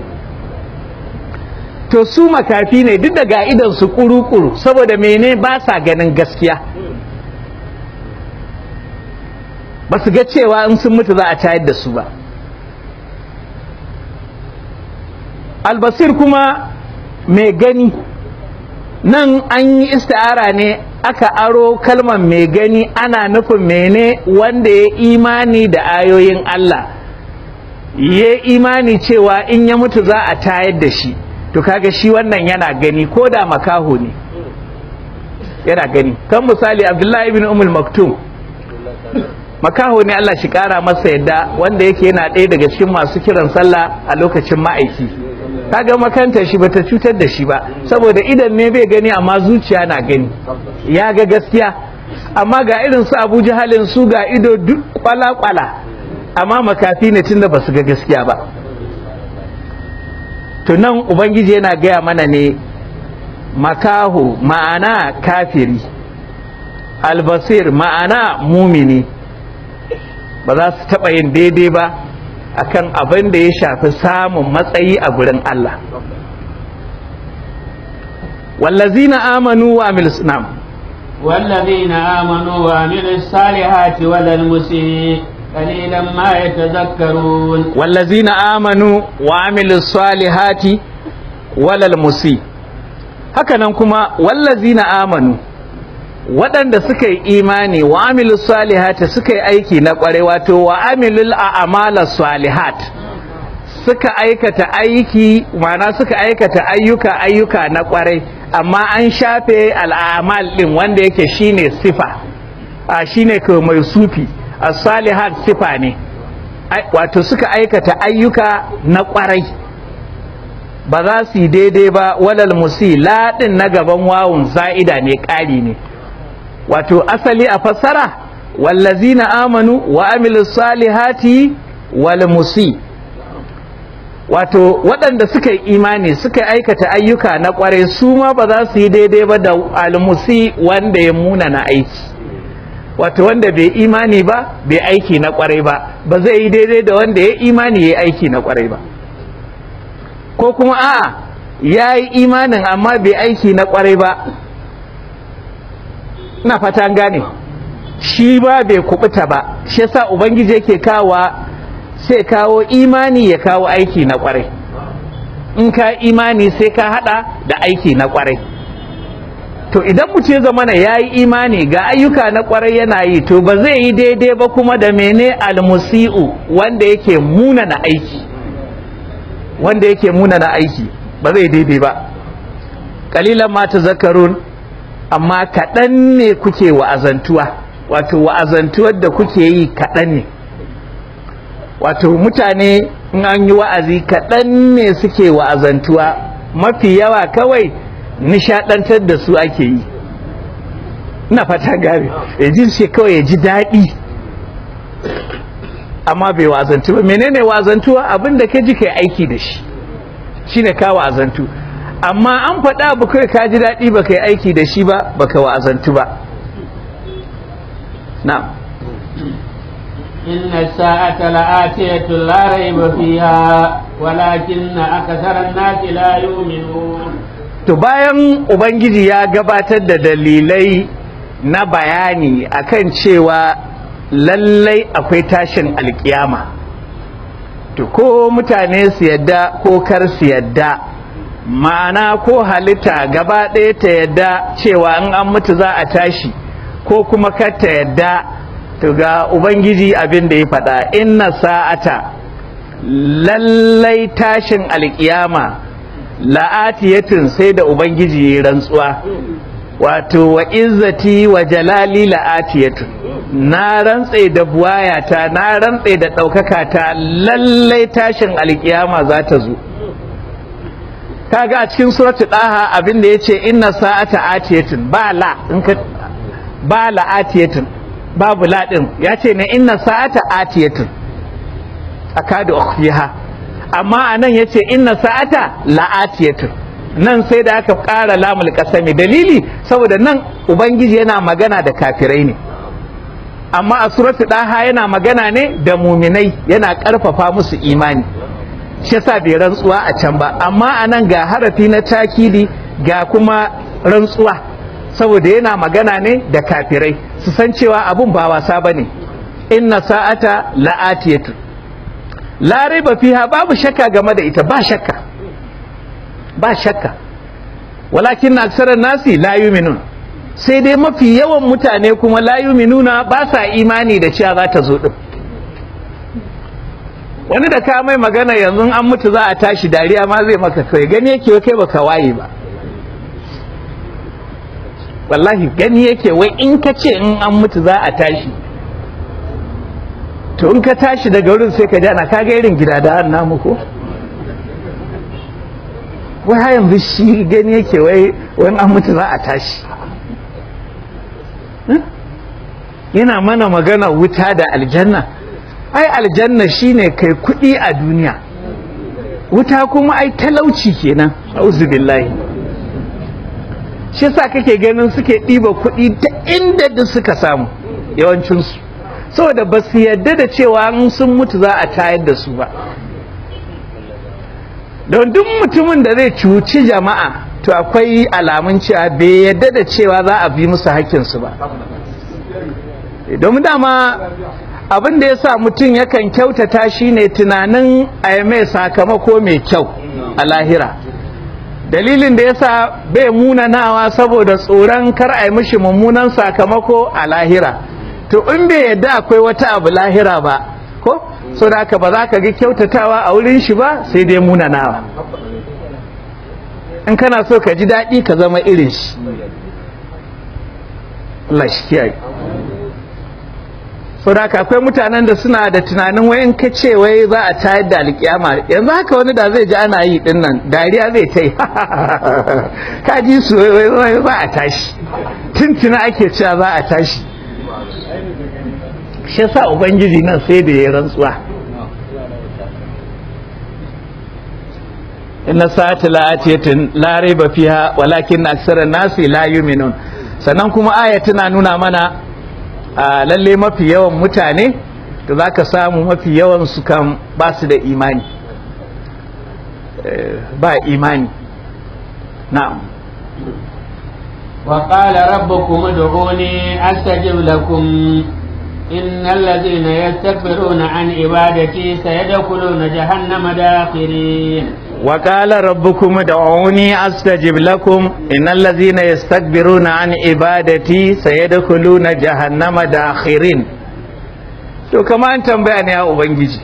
to su makafi ne duk da ga idan su kuru-kuru saboda mene ba sa ganin gaskiya ba su ga cewa in sun mutu za a tayar da su ba albasir kuma mai gani nan an yi ista'ara ne aka aro kalmar mai gani ana nufin mene wanda ya imani da ayoyin Allah ya imani cewa in ya mutu za a tayar da shi to kaga shi wannan yana gani ko da makaho ne yana gani kan misali abdullahi ibn umul maktum makaho ne Allah shi kara masa yadda wanda yake yana ɗaya daga cikin masu kiran sallah a lokacin ma'aiki kaga makanta shi bata cutar da shi ba saboda idan ne bai gani amma zuciya na gani ya ga gaskiya amma ga irin su Abu Jahalin su ga ido duk kwala-kwala amma makafi ne tunda basu ga gaskiya ba to nan ubangiji yana gaya mana ne makaho ma'ana kafiri albasir ma'ana mumini ba za su taɓa yin daidai ba akan abin da ya shafi samun matsayi a gurin Allah wallazina amanu wa amil sunam والذين آمنوا وعملوا الصالحات ولا المسيء قليلا ما يتذكرون والذين آمنوا وعملوا الصالحات ولا المسيء hakanan kuma wallazina amanu waɗanda suka yi imani wa amilu salihati suka yi aiki na ƙware wato wa amilul a'mala salihat suka aikata aiki ma'ana suka aikata ayyuka ayyuka na ƙware amma an shafe al'amal din wanda yake shine sifa a shine ko mai sufi as-salihat sifa ne wato suka aikata ayyuka na ƙwarai ba za su yi daidai ba walal musi laɗin na gaban wawun za'ida ne ƙari ne wato asali a fassara wallazina amanu wa amilu salihati wal musi wato waɗanda suka yi imani suka aikata ayyuka na ƙware su ma ba za su yi daidai ba da almusi wanda ya muna na aiki wato wanda bai imani ba bai aiki na ƙware ba ba zai yi daidai da wanda ya imani ya aiki na ƙware ba ko kuma a'a ya yi imanin amma bai aiki na ƙware ba ina fata gane shi ba bai kubuta ba shi yasa ubangiji yake kawa sai kawo imani ya kawo aiki na kwarai in ka imani sai ka hada da aiki na kwarai to idan mutum ya zama ya yi imani ga ayyuka na kwarai yana yi to ba zai yi daidai ba kuma da mene almusi'u wanda yake muna na aiki wanda yake muna na aiki ba zai daidai ba kalilan ma zakarun amma kaɗan ne kuke wa'azantuwa wato wa'azantuwar da kuke yi kaɗan ne wato mutane in an yi wa'azi kaɗan ne suke wa'azantuwa mafi yawa kawai nishaɗantar da su ake yi ina fata gari ya ji shi kawai ya ji daɗi amma bai wa'azantu ba menene wa'azantuwa abin da ka ji kai aiki da shi shine ka wa'azantu amma an faɗa abu kai ka ji daɗi ba kai aiki da shi ba baka wa'azantu ba na'am إن الساعة لآتية لا ريب فيها ولكن أكثر الناس لا يؤمنون to bayan ubangiji ya gabatar da dalilai na bayani akan cewa lallai akwai tashin alkiyama to ko mutane su yadda ko kar su yadda ma'ana ko halitta gaba ɗaya ta yadda cewa in an mutu za a tashi ko kuma kar ta yadda to ga ubangiji abin da ya faɗa inna sa'ata lallai tashin alkiyama la'atiyatin sai da ubangiji ya rantsuwa wato wa izzati wa jalali la'atiyatun na rantse da buwayata na rantse da ɗaukaka ta lallai tashin alkiyama za ta zo kaga a cikin suratu daha abin da yace inna sa'ata atiyatun ba la in ka ba la atiyatun babu la din yace ne inna sa'ata atiyatun akadu ukhfiha amma anan yace inna sa'ata la atiyatun nan sai da aka ƙara lamul kasami dalili saboda nan ubangiji yana magana da kafirai ne amma a suratu daha yana magana ne da muminai yana ƙarfafa musu imani shi yasa bai rantsuwa a can ba amma a nan ga harafi na takidi ga kuma rantsuwa saboda yana magana ne da kafirai su san cewa abun ba wasa bane inna sa'ata la'atiyatu la raiba fiha babu shakka game da ita ba shakka ba shakka walakin na aksarar nasi la yuminun sai dai mafi yawan mutane kuma la yuminuna ba sa imani da cewa za ta zo din wani da ka mai magana yanzu an mutu za a tashi dariya ma zai maka kai gani yake kai baka waye ba wallahi gani yake wai in ka ce in an mutu za a tashi to in ka tashi daga wurin sai ka jana ka ga irin gida da an namu ko wai har yanzu shi gani yake wai wani an mutu za a tashi yana mana magana wuta da aljanna ai aljanna shine kai kuɗi a duniya wuta kuma ai talauci kenan auzu billahi shi yasa kake ganin suke ɗiba kuɗi ta inda duk suka samu yawancinsu saboda ba su yadda da cewa in sun mutu za a tayar da su ba don duk mutumin da zai cuci jama'a to akwai alamun cewa bai yadda da cewa za a bi musu hakkinsu ba domin dama abin da ya sa mutum yakan kyautata shine tunanin a mai sakamako mai kyau a lahira dalilin da ya sa bai munanawa saboda tsoron kar a yi mishi mummunan sakamako a lahira to in bai yadda akwai wata abu lahira ba ko so da haka ba za ka ga kyautatawa a wurin shi ba sai dai munanawa in kana so ka ji daɗi ka zama irin shi Allah shi kiyaye so da haka akwai mutanen da suna da tunanin wai in ka ce wai za a tayar da alkiyama yanzu haka wani da zai ji ana yi din nan dariya zai ta yi ka ji su wai za a tashi tuntuna ake cewa za a tashi shi yasa ubangiji nan sai da ya rantsuwa inna sa'ati la'atiyatin la raiba fiha walakin aksara nasi la yu'minun sannan kuma aya tana nuna mana lalle mafi yawan mutane da zaka samu mafi yawan su kan ba su da imani ba imani na'am وقال ربكم ادعوني أستجب لكم إن الذين يستكبرون عن عبادتي سيدخلون جهنم داخرين وقال ربكم ادعوني استجب لكم ان الذين يستكبرون عن عبادتي سيدخلون جهنم داخرين to kama an tambaya ne ya ubangiji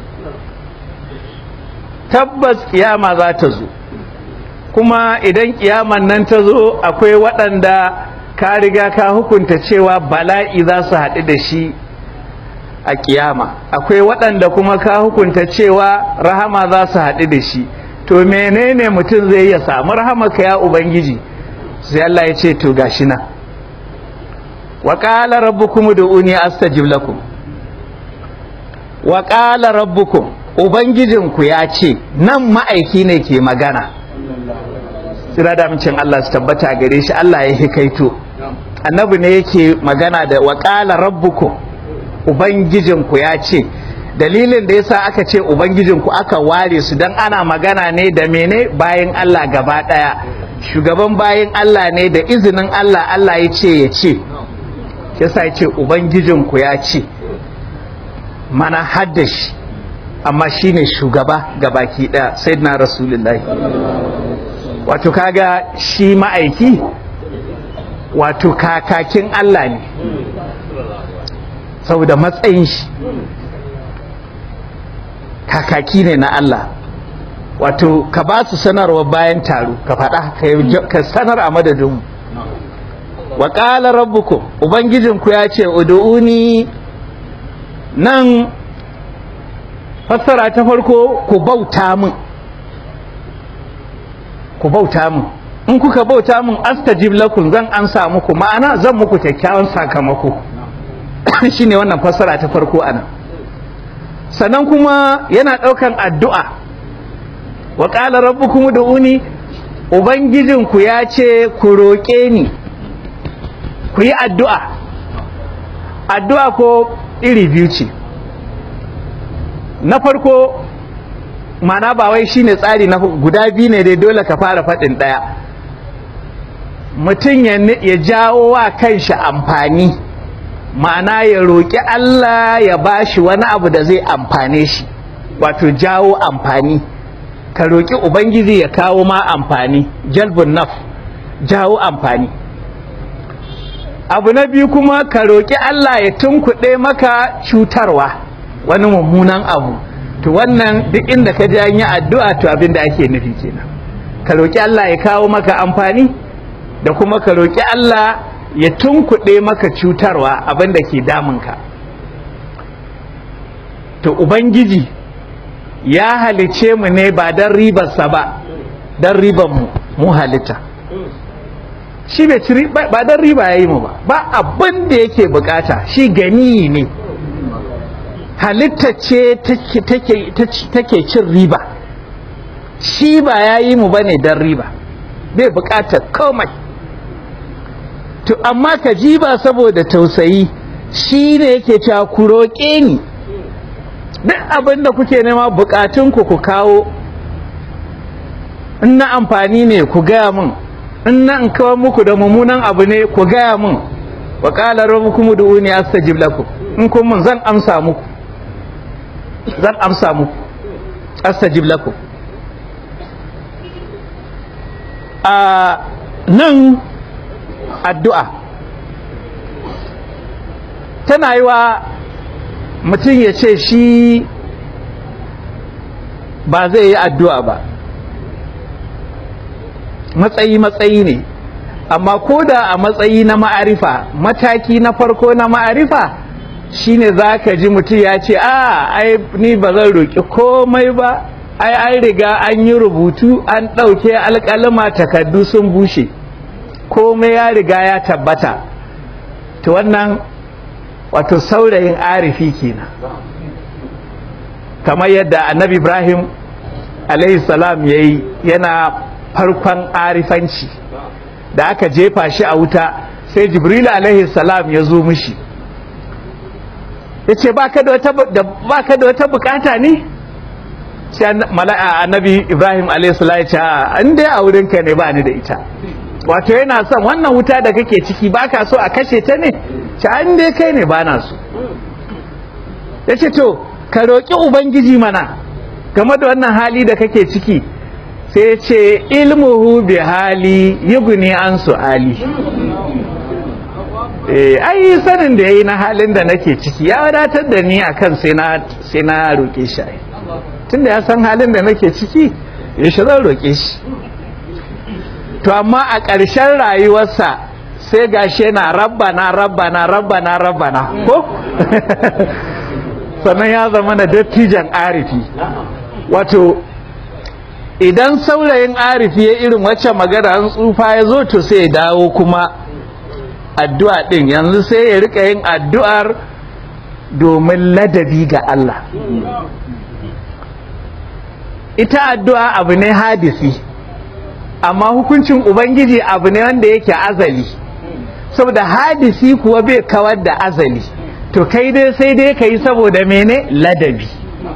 tabbas kiyama za ta zo kuma idan kiyaman nan ta zo akwai waɗanda ka riga ka hukunta cewa bala'i za su haɗu da shi a kiyama akwai waɗanda kuma ka hukunta cewa rahama za su haɗu da shi to menene mutum zai ya samu rahamaka ya ubangiji sai Allah ya ce to gashi na wa qala rabbukum ud'uni astajib lakum wa qala rabbukum ubangijinku ya ce nan ma'aiki ne ke magana sira da mincin Allah su tabbata gare shi Allah ya hikaito annabi ne yake magana da wa qala rabbukum ubangijinku ya ce dalilin da yasa aka ce ubangijinku aka ware su dan ana magana ne da mene bayan Allah gaba daya shugaban bayan Allah ne da izinin Allah Allah ya ce ya ce yasa ya ce ubangijinku ya ce mana haddashi amma shine shugaba gabaki daya sayyidina rasulullahi wato kaga shi ma'aiki wato kakakin Allah ne saboda matsayin shi kakaki ne na Allah wato ka ba su sanarwa bayan taro ka faɗa ka sanar a madadinmu wa ƙala rabbukum ubangijinku ya ce udu'uni nan fassara ta farko ku bauta min ku bauta min in kuka bauta min astajib lakum zan ansa muku ma'ana zan muku kyakkyawan sakamako shine wannan fassara ta farko ana sannan kuma yana ɗaukan addu'a wa qala rabbukum ud'uni ubangijinku ya ce ku roƙe ni ku yi addu'a addu'a ko iri biyu ce na farko mana ba wai shine tsari na guda biyu ne dai dole ka fara faɗin ɗaya mutum ya jawo wa kanshi amfani ma'ana ya roƙi Allah ya bashi wani abu da zai amfane shi wato jawo amfani ka roƙi ubangiji ya kawo ma amfani jalbun naf jawo amfani abu na biyu kuma ka roƙi Allah ya tunkuɗe maka cutarwa wani mummunan abu to wannan duk inda ka ji an yi addu'a to abin da ake nufi kenan ka roƙi Allah ya kawo maka amfani da kuma ka roƙi Allah ya tunkuɗe maka cutarwa abin da ke damunka to ubangiji ya halice mu ne ba don ribarsa ba don ribar mu mu halitta shi bai ci ba don riba ya yi mu ba ba abin da yake bukata shi gani ne halitta ce take cin riba shi ba ya yi mu ba ne don riba bai bukatar komai to amma ka ji ba saboda tausayi shi ne yake cewa ku roƙe ni duk abin da kuke nema bukatunku ku kawo in na amfani ne ku gaya min in na in kawo muku da mummunan abu ne ku gaya min wa qala rabbukum ud'uni astajib lakum in kun mun zan amsa muku zan amsa muku astajib lakum a nan addu'a tana yi wa mutum ya ce shi ba zai yi addu'a ba matsayi-matsayi ne amma ko da a matsayi na ma'arifa mataki na farko na ma'arifa shine za ka ji mutum ya ce a ai ni ba zan roƙi komai ba ai an riga an yi rubutu an ɗauke alƙalama takardu sun bushe komai ya riga ya tabbata to wannan wato saurayin arifi kenan kamar yadda annabi ibrahim salam ya yi yana farkon arifanci da aka jefa shi a wuta sai jibril salam ya zo mishi ya ce ba ka da wata bukata ne sai annabi ibrahim salam ya ce an dai a wurinka ne ba ni da ita wato yana son wannan wuta da kake ciki ba ka so a kashe ta ne ci an dai kai ne ba na so ya ce to ka roƙi ubangiji mana game da wannan hali da kake ciki sai ce ilmuhu bi hali yuguni an su'ali eh ai sanin da yayi na halin da nake ciki ya wadatar da ni akan sai na sai na roƙe shi tunda ya san halin da nake ciki ya shi zan roƙe shi to amma a ƙarshen rayuwarsa sai gashi yana rabbana rabbana rabbana rabbana ko sannan ya zama da dattijan arifi wato idan saurayin arifi ya irin wacce magana an tsufa ya zo to sai ya dawo kuma addu'a din yanzu sai ya rika yin addu'ar domin ladabi ga Allah ita addu'a abu ne hadisi amma hukuncin ubangiji abu ne wanda yake azali saboda hadisi kuwa bai kawar da azali to kai dai sai dai ka yi saboda mene ladabi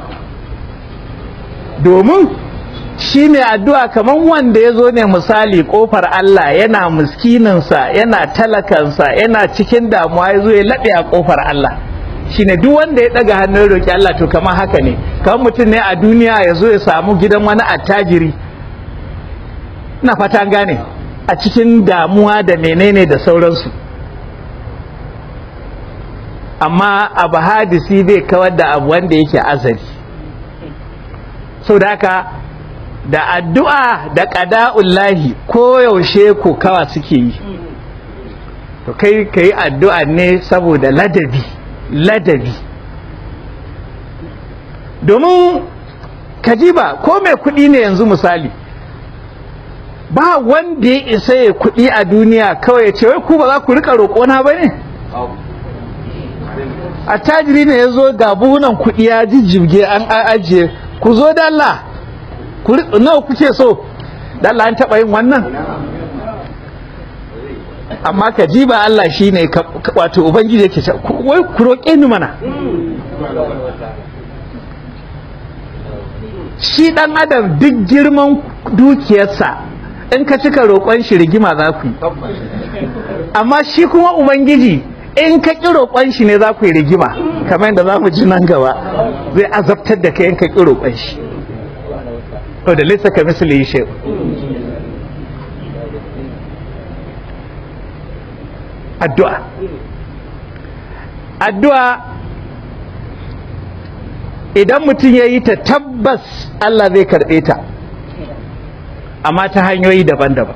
domin shi ne addu'a kamar wanda ya zo ne misali kofar Allah yana miskininsa yana talakansa yana cikin damuwa ya zo ya laɓe a kofar Allah shi ne duk wanda ya ɗaga hannun roƙi Allah to kamar haka ne kamar mutum ne a duniya ya zo ya samu gidan wani attajiri na fatan gane a cikin damuwa da menene da sauransu amma abu hadisi bai kawar da abu wanda yake azali sau da haka da addu'a da ƙada'ullahi koyaushe ko kawa suke yi to kai ka yi addu'a ne saboda ladabi ladabi domin kajiba ko mai kuɗi ne yanzu misali ba wanda ya isa ya kuɗi a duniya kawai ya ce wai ku ba za ku rika roƙona ba ne a tajiri ne ya zo ga buhunan kuɗi ya jijjibge an ajiye ku zo dalla nawa kuke so dalla an taɓa yin wannan amma ka ji ba Allah shi ne wato ubangiji yake ce wai ku roƙe ni mana shi ɗan adam duk girman dukiyarsa in ka cika roƙon shi rigima za ku yi amma shi kuma ubangiji in ka ƙi roƙon shi ne za ku yi rigima kamar yadda za mu ji nan gaba zai azabtar da kai in ka ƙi roƙon shi to da lissa ka misali shi addu'a addu'a idan mutum ya yi ta tabbas Allah zai karɓe ta amma ta hanyoyi daban-daban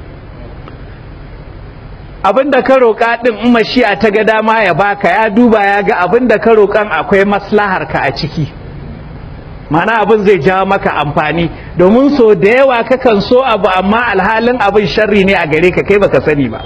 abinda ka roƙa ɗin in mashi'a ta ga dama ya baka ya duba ya ga abinda ka roƙan akwai maslahar ka a ciki mana abin zai jawo maka amfani domin so da yawa kakan so abu amma alhalin abin sharri ne a gare ka kai baka sani ba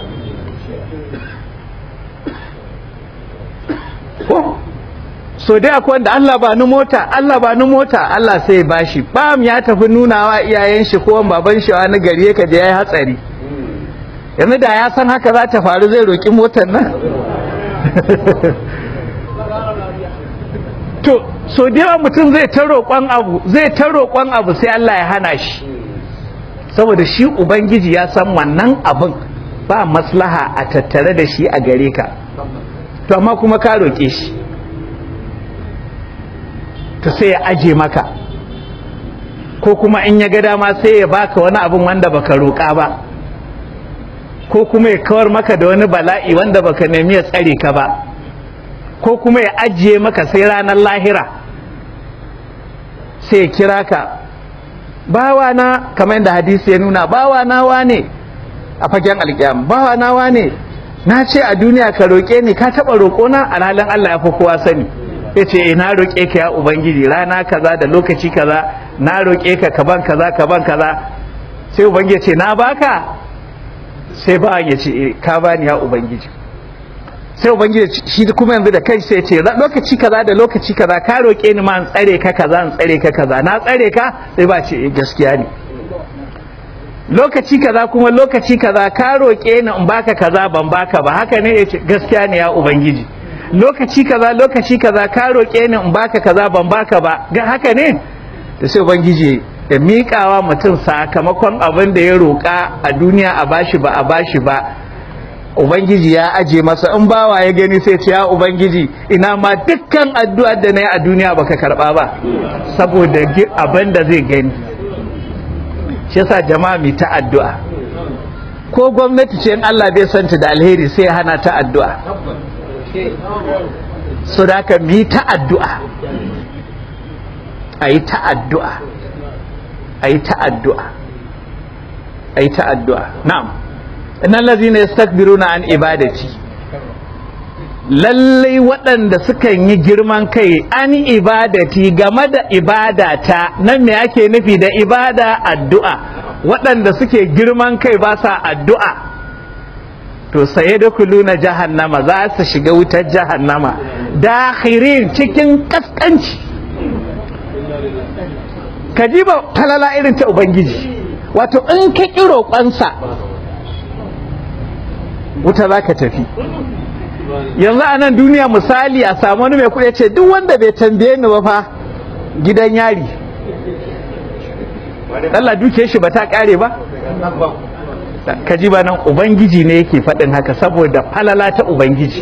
ko so dai akwai wanda Allah ba ni mota Allah ba ni mota Allah sai bashi bam ya tafi nunawa iyayen shi ko baban shi wani gari yake je yayi hatsari yanzu da ya san haka za ta faru zai roki motar nan to so da yawa mutum zai ta roƙon abu zai ta roƙon abu sai Allah ya hana shi saboda shi ubangiji ya san wannan abin ba maslaha a tattare da shi a gare ka to amma kuma ka roƙe shi to sai ya aje maka ko kuma in ya ga dama sai ya baka wani abin wanda baka roƙa ba ko kuma ya kawar maka da wani bala'i wanda baka nemi ya tsare ka ba ko kuma ya ajiye maka sai ranar lahira sai ya kira ka bawa na kamar yadda hadisi ya nuna bawa na wane a fagen alƙiyam bawa na wane na ce a duniya ka roƙe ni ka taɓa roƙona a halin Allah ya fi kowa sani ya ce e na roƙe ka ya ubangiji rana kaza da lokaci kaza na roƙe ka kaban kaza kaban kaza sai ubangiji ce na baka sai ba ya ce ka bani ya ubangiji sai ubangiji shi kuma yanzu da kai sai ce lokaci kaza da lokaci kaza ka roƙe ni ma in tsare ka kaza in tsare ka kaza na tsare ka sai ba ce gaskiya ne lokaci kaza kuma lokaci kaza ka roƙe ni in baka kaza ban baka ba haka ne yace gaskiya ne ya ubangiji lokaci kaza lokaci kaza ka roƙe ni in baka kaza ban baka ba ga haka ne da sai ubangiji ya miƙawa mutum sakamakon abin da ya roƙa a duniya a bashi ba a bashi ba ubangiji ya aje masa in bawa ya gani sai ce ya ubangiji ina ma dukkan addu'ar da na yi a duniya baka karba ba saboda abin da zai gani shi yasa jama'a mai ta addu'a ko gwamnati ce in Allah bai santa da alheri sai hana ta addu'a so da ka mi ta addu'a a yi ta addu'a a yi ta addu'a a yi ta addu'a na'am innan lazina yastakbiruna an ibadati lallai waɗanda sukan yi girman kai an ibadati game da ibadata nan me ake nufi da ibada addu'a waɗanda suke girman kai ba sa addu'a to saye da kuluna jahannama za su shiga wutar jahannama dakhirin cikin kaskanci ka ji ba falala irin ta ubangiji wato in ka ƙi roƙonsa wuta za ka tafi yanzu a nan duniya misali a samu wani mai kuɗi ce duk wanda bai tambaye ni ba fa gidan yari Allah duke shi ba ta ƙare ba ka ji ba nan ubangiji ne yake faɗin haka saboda falala ta ubangiji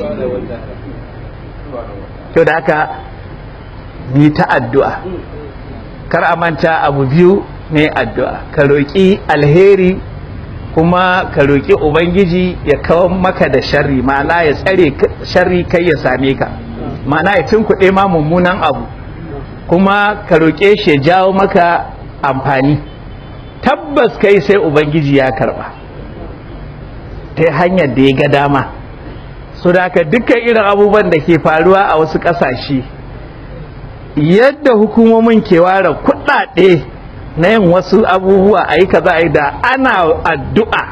to da haka ni ta addu'a kar a manta abu biyu ne addu'a ka roƙi alheri kuma ka roƙi ubangiji ya kawo maka da sharri ma'ana ya tsare sharri kai ya same ka ma'ana ya tunkuɗe ma mummunan abu kuma ka roƙe shi ya jawo maka amfani tabbas kai sai ubangiji ya karɓa ta hanyar da ya ga dama so da haka dukkan irin abubuwan da ke faruwa a wasu ƙasashe yadda hukumomin ke ware kuɗaɗe na yin wasu abubuwa a yi kaza a yi da ana addu'a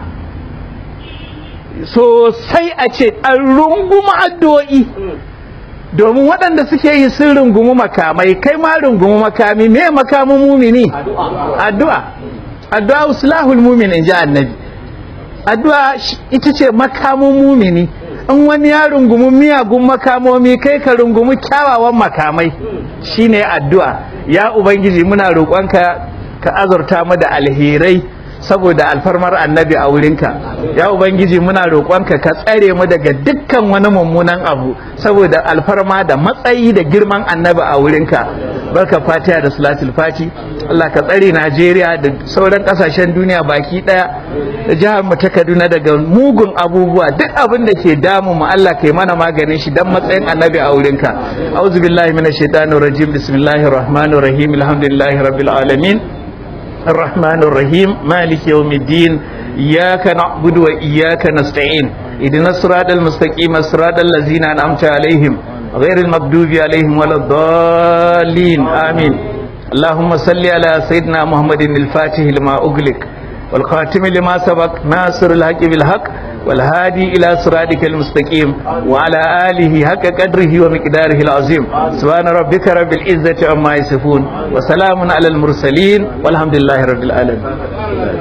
sosai a ce an runguma addu'o'i domin waɗanda suke yi sun rungumi makamai kai ma rungumi makami me makamin mumini addu'a addu'a uslahul mumin in ji annabi addu'a ita ce makamun mumini in wani ya rungumi miyagun makamomi kai ka rungumi kyawawan makamai shine addu'a ya ubangiji muna roƙonka ka azurta mu da alherai saboda alfarmar annabi a wurinka ya ubangiji muna roƙonka ka tsare mu daga dukkan wani mummunan abu saboda alfarma da matsayi da girman annabi a wurinka barka fatiha da salatul fati Allah ka tsare Najeriya da sauran kasashen duniya baki daya da jihar mu ta Kaduna daga mugun abubuwa duk abin da ke damu mu Allah kai mana maganin shi dan matsayin annabi a wurinka auzu billahi minash shaitanir rajim bismillahir rahmanir rahim alhamdulillahi rabbil alamin الرحمن الرحيم مالك يوم الدين إياك نعبد وإياك نستعين إذن الصراط المستقيم الصراط الذين أنعمت عليهم غير المغضوب عليهم ولا الضالين آمين اللهم صل على سيدنا محمد الفاتح لما أغلق والخاتم لما سبق ناصر الحق بالحق والهادي إلى صراطك المستقيم وعلى آله حق قدره ومقداره العظيم سبحان ربك رب العزة عما يصفون وسلام على المرسلين والحمد لله رب العالمين